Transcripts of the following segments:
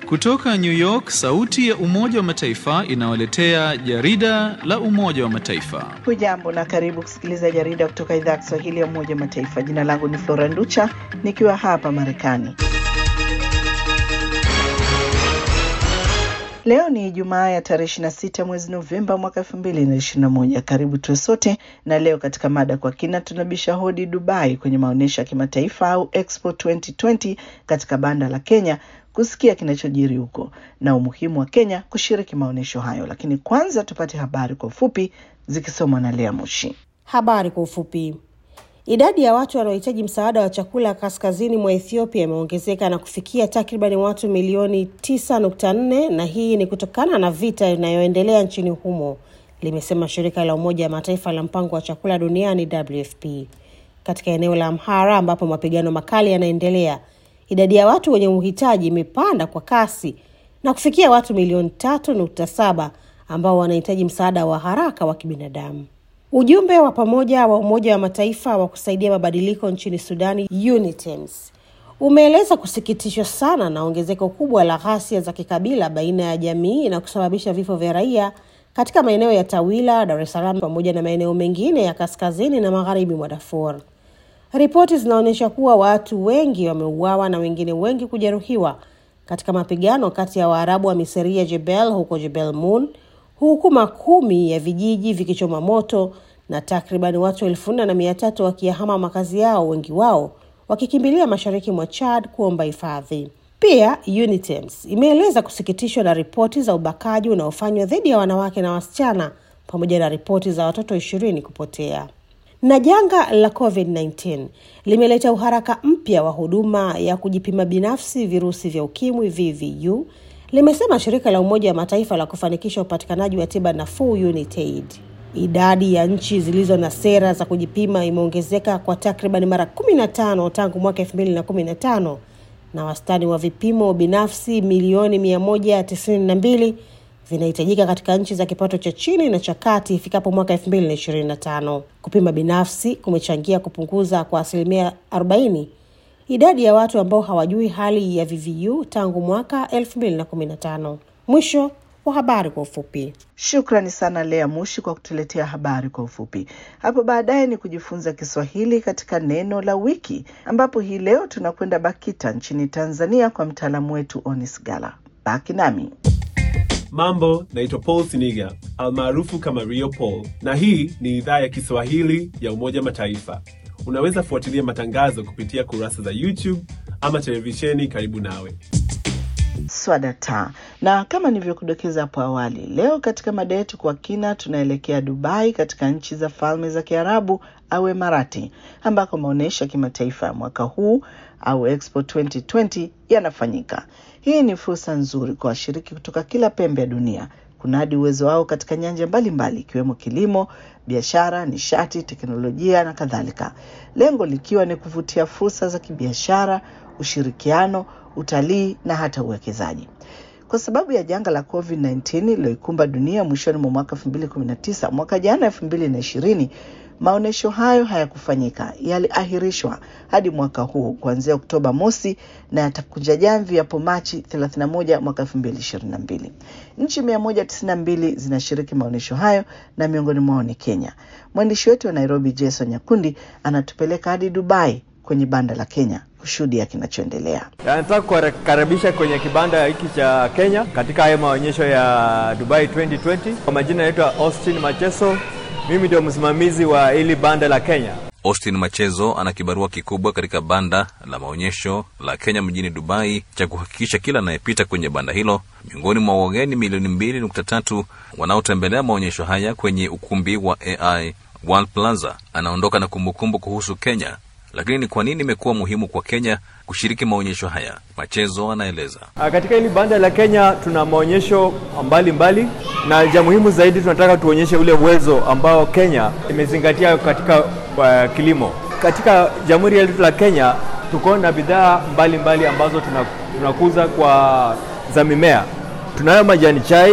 Kutoka New York, sauti ya Umoja wa Mataifa inawaletea jarida la Umoja wa Mataifa. Hujambo na karibu kusikiliza jarida kutoka idhaa ya Kiswahili ya Umoja wa Mataifa. Jina langu ni Flora Nducha nikiwa hapa Marekani. Leo ni Ijumaa ya tarehe 26 mwezi Novemba mwaka 2021. Karibu tuwe sote, na leo katika mada kwa kina tunabisha hodi Dubai kwenye maonyesho ya kimataifa au Expo 2020 katika banda la Kenya kusikia kinachojiri huko na umuhimu wa Kenya kushiriki maonyesho hayo. Lakini kwanza tupate habari kwa ufupi zikisomwa na Lea Mushi. Habari kwa ufupi. Idadi ya watu wanaohitaji msaada wa chakula kaskazini mwa Ethiopia imeongezeka na kufikia takribani watu milioni 9.4 na hii ni kutokana na vita inayoendelea nchini humo, limesema shirika la Umoja wa Mataifa la mpango wa chakula duniani WFP. Katika eneo la Amhara ambapo mapigano makali yanaendelea, idadi ya watu wenye uhitaji imepanda kwa kasi na kufikia watu milioni 3.7 ambao wanahitaji msaada wa haraka wa kibinadamu. Ujumbe wa pamoja wa Umoja wa Mataifa wa kusaidia mabadiliko nchini Sudani, UNITEMS, umeeleza kusikitishwa sana na ongezeko kubwa la ghasia za kikabila baina ya jamii na kusababisha vifo vya raia katika maeneo ya Tawila, Dar es Salaam pamoja na maeneo mengine ya kaskazini na magharibi mwa Darfur. Ripoti zinaonyesha kuwa watu wengi wameuawa na wengine wengi kujeruhiwa katika mapigano kati ya Waarabu wa Miseria Jebel huko Jebel Moon huku makumi ya vijiji vikichoma moto na takriban watu elfu nne na mia tatu wakiyahama makazi yao, wengi wao wakikimbilia mashariki mwa Chad kuomba hifadhi. Pia UNITEMS imeeleza kusikitishwa na ripoti za ubakaji unaofanywa dhidi ya wanawake na wasichana pamoja na ripoti za watoto ishirini kupotea. Na janga la COVID-19 limeleta uharaka mpya wa huduma ya kujipima binafsi virusi vya ukimwi VVU limesema shirika la Umoja wa Mataifa la kufanikisha upatikanaji wa tiba nafuu UNITAID. Idadi ya nchi zilizo na sera za kujipima imeongezeka kwa takriban mara 15 tangu mwaka 2015 na wastani wa vipimo binafsi milioni 192 vinahitajika katika nchi za kipato cha chini na cha kati ifikapo mwaka 2025. Kupima binafsi kumechangia kupunguza kwa asilimia 40 idadi ya watu ambao hawajui hali ya VVU tangu mwaka 2015. Mwisho wa habari kwa ufupi. Shukrani sana Lea Mushi kwa kutuletea habari kwa ufupi. Hapo baadaye ni kujifunza Kiswahili katika neno la wiki, ambapo hii leo tunakwenda BAKITA nchini Tanzania kwa mtaalamu wetu Onis Gala. Baki nami. Mambo, naitwa Paul Siniga almaarufu kama Rio Paul, na hii ni idhaa ya Kiswahili ya Umoja Mataifa. Unaweza fuatilia matangazo kupitia kurasa za YouTube ama televisheni karibu nawe. Swadata, na kama nilivyokudokeza hapo awali, leo katika mada yetu kwa kina tunaelekea Dubai katika nchi za Falme za Kiarabu au Emarati, ambako maonyesho ya kimataifa ya mwaka huu au Expo 2020 yanafanyika. Hii ni fursa nzuri kwa washiriki kutoka kila pembe ya dunia kunadi uwezo wao katika nyanja mbalimbali ikiwemo kilimo, biashara, nishati, teknolojia na kadhalika, lengo likiwa ni kuvutia fursa za kibiashara, ushirikiano, utalii na hata uwekezaji. Kwa sababu ya janga la COVID-19 lililoikumba dunia mwishoni mwa mwaka 2019, mwaka jana 2020 maonyesho hayo hayakufanyika, yaliahirishwa hadi mwaka huu kuanzia Oktoba mosi na yatakunja jamvi hapo Machi 31 mwaka 2022. Nchi 192 zinashiriki maonyesho hayo na miongoni mwao ni Kenya. Mwandishi wetu wa Nairobi Jason Nyakundi anatupeleka hadi Dubai kwenye banda la Kenya kushuhudia kinachoendelea. Nataka kukaribisha kwenye kibanda hiki cha Kenya katika haya maonyesho ya Dubai 2020. Kwa majina naitwa Austin Macheso, mimi ndio msimamizi wa hili banda la Kenya. Austin Machezo ana kibarua kikubwa katika banda la maonyesho la Kenya mjini Dubai cha kuhakikisha kila anayepita kwenye banda hilo miongoni mwa wageni milioni mbili nukta tatu wanaotembelea maonyesho haya kwenye ukumbi wa AI World Plaza anaondoka na kumbukumbu kuhusu Kenya. Lakini ni kwa nini imekuwa muhimu kwa Kenya kushiriki maonyesho haya? Machezo anaeleza. Katika hili banda la Kenya tuna maonyesho mbalimbali mbali, na ja muhimu zaidi tunataka tuonyeshe ule uwezo ambao Kenya imezingatia katika uh, kilimo. Katika jamhuri yetu la Kenya tuko na bidhaa mbalimbali ambazo tunakuza kwa za mimea. Tunayo majani chai,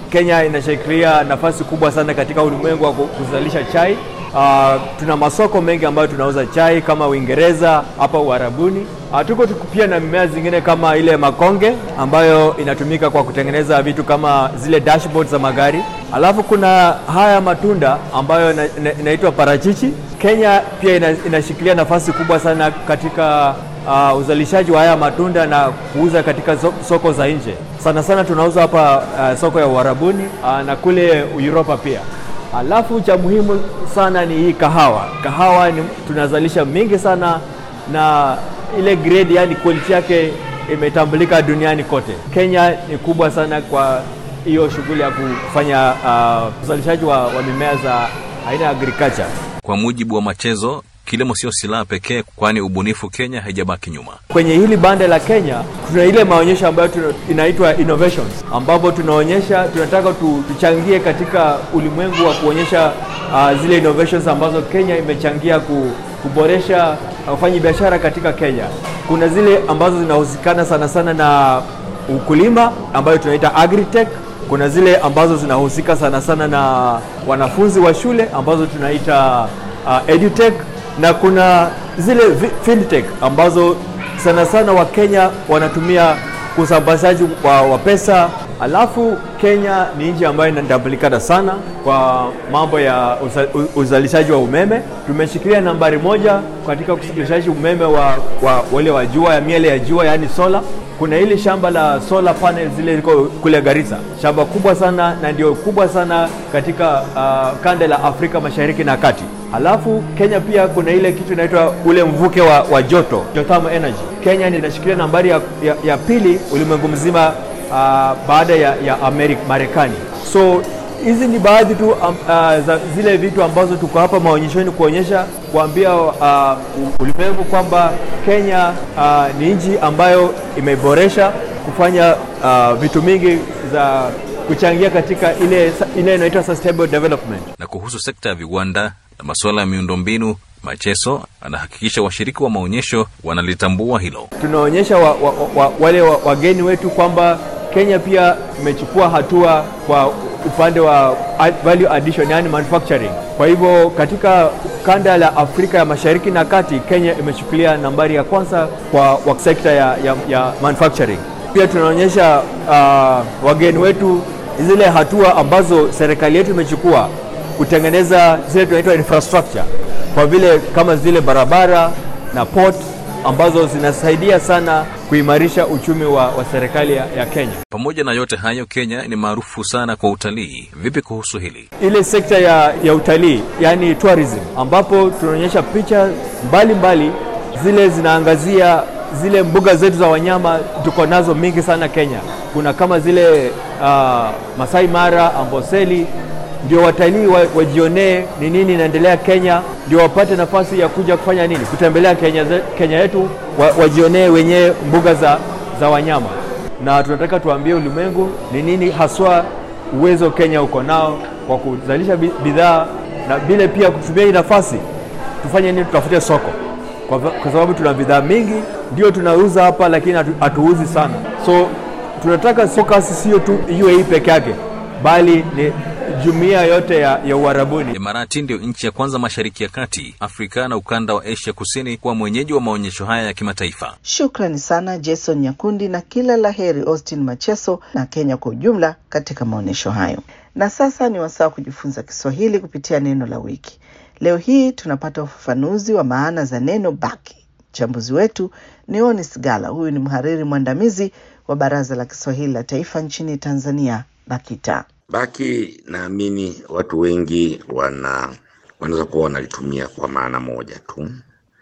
Kenya inashikilia nafasi kubwa sana katika ulimwengu wa kuzalisha chai. Uh, tuna masoko mengi ambayo tunauza chai kama Uingereza, hapa Uarabuni. Uh, tuko pia na mimea zingine kama ile makonge ambayo inatumika kwa kutengeneza vitu kama zile dashboard za magari. Alafu kuna haya matunda ambayo inaitwa ina, parachichi. Kenya pia ina, inashikilia nafasi kubwa sana katika uh, uzalishaji wa haya matunda na kuuza katika soko za nje. Sana sana tunauza hapa uh, soko ya Uarabuni uh, na kule Uropa pia. Alafu cha muhimu sana ni hii kahawa. Kahawa ni, tunazalisha mingi sana na ile grade, yani quality yake imetambulika duniani kote. Kenya ni kubwa sana kwa hiyo shughuli ya kufanya uh, uzalishaji wa, wa mimea za aina ya agriculture. Kwa mujibu wa Machezo, kilimo sio silaha pekee, kwani ubunifu Kenya haijabaki nyuma. Kwenye hili banda la Kenya tuna ile maonyesho ambayo tuna, inaitwa innovations, ambapo tunaonyesha tunataka tu, tuchangie katika ulimwengu wa kuonyesha uh, zile innovations ambazo Kenya imechangia ku, kuboresha wafanyi biashara katika Kenya. Kuna zile ambazo zinahusikana sana sana na ukulima ambayo tunaita agritech. Kuna zile ambazo zinahusika sana sana na wanafunzi wa shule ambazo tunaita uh, edutech na kuna zile fintech ambazo sana sana Wakenya wanatumia usambazaji wa, wa pesa. Alafu Kenya ni nchi ambayo inatambulikana sana kwa mambo ya uza, uzalishaji wa umeme. Tumeshikilia nambari moja katika uzalishaji umeme wa, wa wale wa jua ya miele ya jua, yaani sola. Kuna hili shamba la solar panel zile liko kule Garissa, shamba kubwa sana na ndio kubwa sana katika uh, kanda la Afrika Mashariki na Kati. Halafu Kenya pia kuna ile kitu inaitwa ule mvuke wa, wa joto geothermal energy. Kenya inashikilia nambari ya, ya, ya pili ulimwengu mzima uh, baada ya, ya Amerika, Marekani. So hizi ni baadhi tu um, uh, za zile vitu ambazo tuko hapa maonyeshoni kuonyesha kuambia uh, ulimwengu kwamba Kenya uh, ni nchi ambayo imeboresha kufanya uh, vitu mingi za kuchangia katika ile ile inaitwa sustainable development. Na kuhusu sekta ya viwanda na masuala ya miundombinu, Macheso anahakikisha washiriki wa maonyesho wanalitambua hilo. Tunaonyesha wa, wa, wa, wale wa, wageni wetu kwamba Kenya pia imechukua hatua kwa upande wa value addition, yani manufacturing. Kwa hivyo katika kanda la Afrika ya Mashariki na Kati, Kenya imechukulia nambari ya kwanza kwa, kwa sekta ya, ya, ya manufacturing. Pia tunaonyesha uh, wageni wetu zile hatua ambazo serikali yetu imechukua kutengeneza zile tunaitwa infrastructure, kwa vile kama zile barabara na port ambazo zinasaidia sana kuimarisha uchumi wa, wa serikali ya, ya Kenya. Pamoja na yote hayo, Kenya ni maarufu sana kwa utalii. Vipi kuhusu hili? Ile sekta ya, ya utalii yani tourism, ambapo tunaonyesha picha mbalimbali mbali, zile zinaangazia zile mbuga zetu za wanyama tuko nazo mingi sana Kenya. Kuna kama zile uh, Masai Mara, Amboseli, ndio watalii wajionee ni nini inaendelea Kenya, ndio wapate nafasi ya kuja kufanya nini, kutembelea Kenya, Kenya yetu wa, wajionee wenyewe mbuga za, za wanyama, na tunataka tuambie ulimwengu ni nini haswa uwezo Kenya uko nao kwa kuzalisha bidhaa na vile pia kutumia hii nafasi tufanye nini, tutafute soko kwa, kwa sababu tuna bidhaa mingi ndio tunauza hapa, lakini hatu, hatuuzi sana, so tunataka focus sio tu UAE peke yake, bali ni jumuiya yote ya, ya Uarabuni. Imarati ndio nchi ya kwanza Mashariki ya Kati, Afrika na ukanda wa Asia Kusini kuwa mwenyeji wa maonyesho haya ya kimataifa. Shukrani sana Jason Nyakundi na kila la heri Austin Macheso na Kenya kwa ujumla katika maonyesho hayo. Na sasa ni wasaa wa kujifunza Kiswahili kupitia neno la wiki. Leo hii tunapata ufafanuzi wa maana za neno baki. Mchambuzi wetu ni Onis Gala. Huyu ni mhariri mwandamizi wa Baraza la Kiswahili la Taifa nchini Tanzania, BAKITA. Baki naamini watu wengi wana wanaweza kuwa wanalitumia kwa maana moja tu,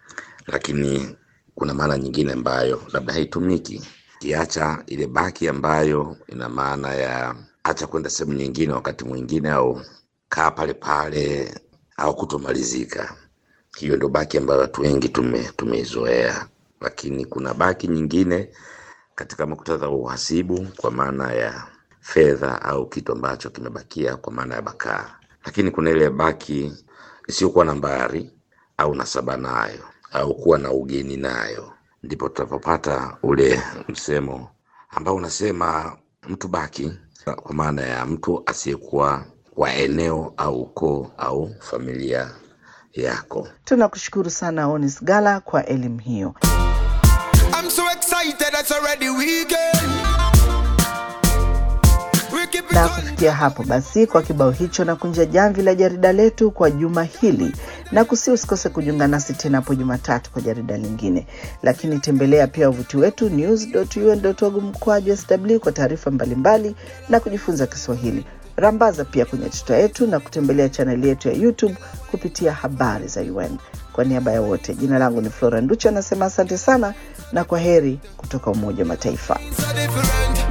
lakini kuna maana nyingine ambayo labda haitumiki, kiacha ile baki ambayo ina maana ya acha kwenda sehemu nyingine wakati mwingine, au kaa pale pale, au kutomalizika. Hiyo ndo baki ambayo watu wengi tume tumeizoea, lakini kuna baki nyingine katika muktadha wa uhasibu kwa maana ya fedha au kitu ambacho kimebakia kwa maana ya bakaa, lakini kuna ile baki isiyokuwa nambari au nasaba nayo au kuwa na ugeni nayo, ndipo tutapopata ule msemo ambao unasema mtu baki kwa maana ya mtu asiyekuwa wa eneo au ukoo au familia yako. Tunakushukuru sana Onis Gala kwa elimu hiyo. I'm so excited, it's already weekend. We keep it Na on. kufikia hapo basi, kwa kibao hicho na kunja jamvi la jarida letu kwa juma hili, na kusi usikose kujiunga nasi tena hapo Jumatatu kwa jarida lingine. Lakini tembelea pia wavuti wetu news.un.org mkwaju sw kwa taarifa mbalimbali na kujifunza Kiswahili. Rambaza pia kwenye tuta yetu na kutembelea chaneli yetu ya YouTube kupitia habari za UN. Kwa niaba ya wote, jina langu ni Flora Nducha, anasema asante sana na kwa heri kutoka Umoja wa Mataifa. so different.